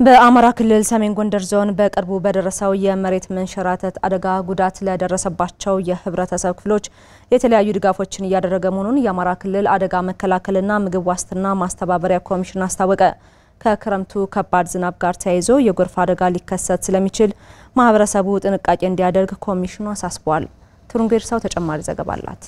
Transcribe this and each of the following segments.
በአማራ ክልል ሰሜን ጎንደር ዞን በቅርቡ በደረሰው የመሬት መንሸራተት አደጋ ጉዳት ለደረሰባቸው የህብረተሰብ ክፍሎች የተለያዩ ድጋፎችን እያደረገ መሆኑን የአማራ ክልል አደጋ መከላከልና ምግብ ዋስትና ማስተባበሪያ ኮሚሽን አስታወቀ። ከክረምቱ ከባድ ዝናብ ጋር ተያይዞ የጎርፍ አደጋ ሊከሰት ስለሚችል ማህበረሰቡ ጥንቃቄ እንዲያደርግ ኮሚሽኑ አሳስቧል። ቱሩንጌርሳው ተጨማሪ ዘገባ አላት።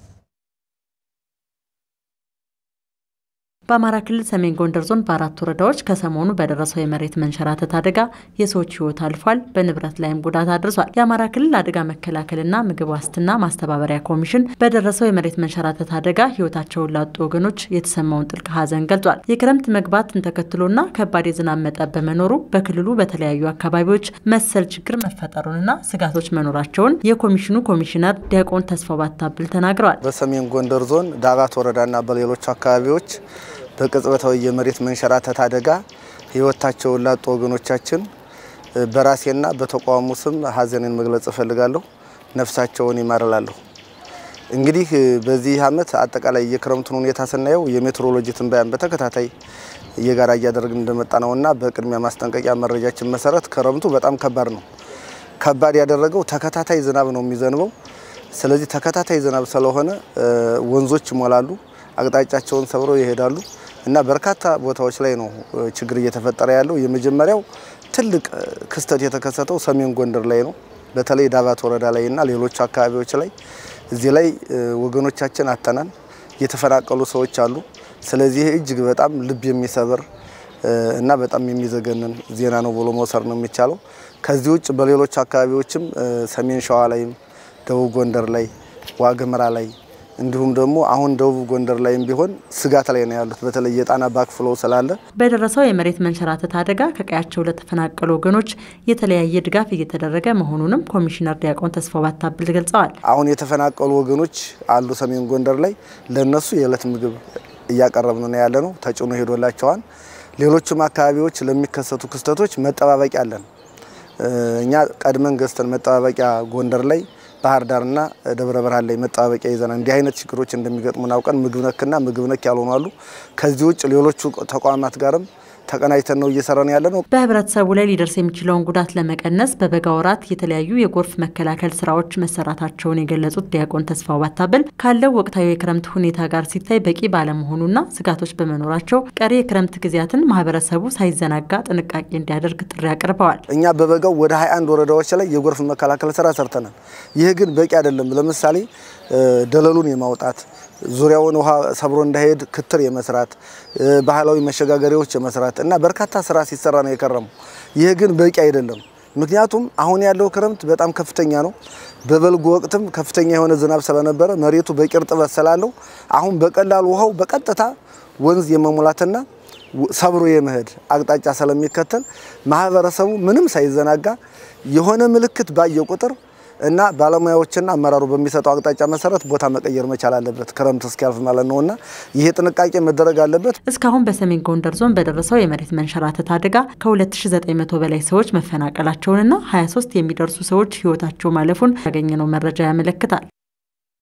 በአማራ ክልል ሰሜን ጎንደር ዞን በአራት ወረዳዎች ከሰሞኑ በደረሰው የመሬት መንሸራተት አደጋ የሰዎች ህይወት አልፏል፣ በንብረት ላይም ጉዳት አድርሷል። የአማራ ክልል አደጋ መከላከልና ምግብ ዋስትና ማስተባበሪያ ኮሚሽን በደረሰው የመሬት መንሸራተት አደጋ ህይወታቸውን ላጡ ወገኖች የተሰማውን ጥልቅ ሐዘን ገልጿል። የክረምት መግባትን ተከትሎና ከባድ የዝናብ መጠን በመኖሩ በክልሉ በተለያዩ አካባቢዎች መሰል ችግር መፈጠሩንና ስጋቶች መኖራቸውን የኮሚሽኑ ኮሚሽነር ዲያቆን ተስፋው ባታብል ተናግረዋል። በሰሜን ጎንደር ዞን ዳባት ወረዳና በሌሎች አካባቢዎች በቅጽበታዊ የመሬት መንሸራተት አደጋ ህይወታቸውን ላጡ ወገኖቻችን በራሴና በተቋሙ ስም ሀዘንን መግለጽ እፈልጋለሁ። ነፍሳቸውን ይማርላለሁ። እንግዲህ በዚህ ዓመት አጠቃላይ የክረምቱን ሁኔታ ስናየው የሜትሮሎጂ ትንበያን በተከታታይ የጋራ እያደረግን እንደመጣ ነውና በቅድሚያ ማስጠንቀቂያ መረጃችን መሰረት ክረምቱ በጣም ከባድ ነው። ከባድ ያደረገው ተከታታይ ዝናብ ነው የሚዘንበው። ስለዚህ ተከታታይ ዝናብ ስለሆነ ወንዞች ይሞላሉ፣ አቅጣጫቸውን ሰብረው ይሄዳሉ እና በርካታ ቦታዎች ላይ ነው ችግር እየተፈጠረ ያለው። የመጀመሪያው ትልቅ ክስተት የተከሰተው ሰሜን ጎንደር ላይ ነው። በተለይ ዳባት ወረዳ ላይ እና ሌሎች አካባቢዎች ላይ እዚህ ላይ ወገኖቻችን አተናል። የተፈናቀሉ ሰዎች አሉ። ስለዚህ እጅግ በጣም ልብ የሚሰብር እና በጣም የሚዘገንን ዜና ነው ብሎ መውሰድ ነው የሚቻለው። ከዚህ ውጭ በሌሎች አካባቢዎችም ሰሜን ሸዋ ላይም፣ ደቡብ ጎንደር ላይ፣ ዋግምራ ላይ እንዲሁም ደግሞ አሁን ደቡብ ጎንደር ላይም ቢሆን ስጋት ላይ ነው ያሉት። በተለይ የጣና ባክፍሎ ስላለ በደረሰው የመሬት መንሸራተት አደጋ ከቀያቸው ለተፈናቀሉ ወገኖች የተለያየ ድጋፍ እየተደረገ መሆኑንም ኮሚሽነር ዲያቆን ተስፋው ባታብል ገልጸዋል። አሁን የተፈናቀሉ ወገኖች አሉ ሰሜን ጎንደር ላይ ለነሱ የዕለት ምግብ እያቀረብን ነው ያለ ነው። ተጭኖ ሄዶላቸዋል። ሌሎችም አካባቢዎች ለሚከሰቱ ክስተቶች መጠባበቂያ አለን። እኛ ቀድመን ገዝተን መጠባበቂያ ጎንደር ላይ ባህር ዳርና ደብረ ብርሃን ላይ መጠባበቂያ ይዘናል። እንዲህ አይነት ችግሮች እንደሚገጥሙን አውቀን ምግብ ነክና ምግብ ነክ ያልሆኑ አሉ። ከዚህ ውጭ ሌሎቹ ተቋማት ጋርም ተቀናጅተን ነው እየሰራን ያለ ነው። በህብረተሰቡ ላይ ሊደርስ የሚችለውን ጉዳት ለመቀነስ በበጋ ወራት የተለያዩ የጎርፍ መከላከል ስራዎች መሰራታቸውን የገለጹት ዲያቆን ተስፋው ባታብል ካለው ወቅታዊ የክረምት ሁኔታ ጋር ሲታይ በቂ ባለመሆኑና ስጋቶች በመኖራቸው ቀሪ የክረምት ጊዜያትን ማህበረሰቡ ሳይዘናጋ ጥንቃቄ እንዲያደርግ ጥሪ አቅርበዋል። እኛ በበጋው ወደ 21 ወረዳዎች ላይ የጎርፍ መከላከል ስራ ሰርተናል። ይህ ግን በቂ አይደለም። ለምሳሌ ደለሉን የማውጣት ዙሪያውን ውሃ ሰብሮ እንዳይሄድ ክትር የመስራት ባህላዊ መሸጋገሪያዎች የመስራት እና በርካታ ስራ ሲሰራ ነው የከረመው። ይህ ግን በቂ አይደለም። ምክንያቱም አሁን ያለው ክረምት በጣም ከፍተኛ ነው። በበልጉ ወቅትም ከፍተኛ የሆነ ዝናብ ስለነበረ መሬቱ በቂ እርጥበት ስላለው አሁን በቀላሉ ውሃው በቀጥታ ወንዝ የመሙላትና ሰብሮ የመሄድ አቅጣጫ ስለሚከተል ማህበረሰቡ ምንም ሳይዘናጋ የሆነ ምልክት ባየ ቁጥር እና ባለሙያዎችና አመራሩ በሚሰጠው አቅጣጫ መሰረት ቦታ መቀየር መቻል አለበት፣ ክረምት እስኪያልፍ ማለት ነው እና ይሄ ጥንቃቄ መደረግ አለበት። እስካሁን በሰሜን ጎንደር ዞን በደረሰው የመሬት መንሸራተት አደጋ ከ2900 በላይ ሰዎች መፈናቀላቸውንና 23 የሚደርሱ ሰዎች ህይወታቸው ማለፉን ያገኘነው መረጃ ያመለክታል።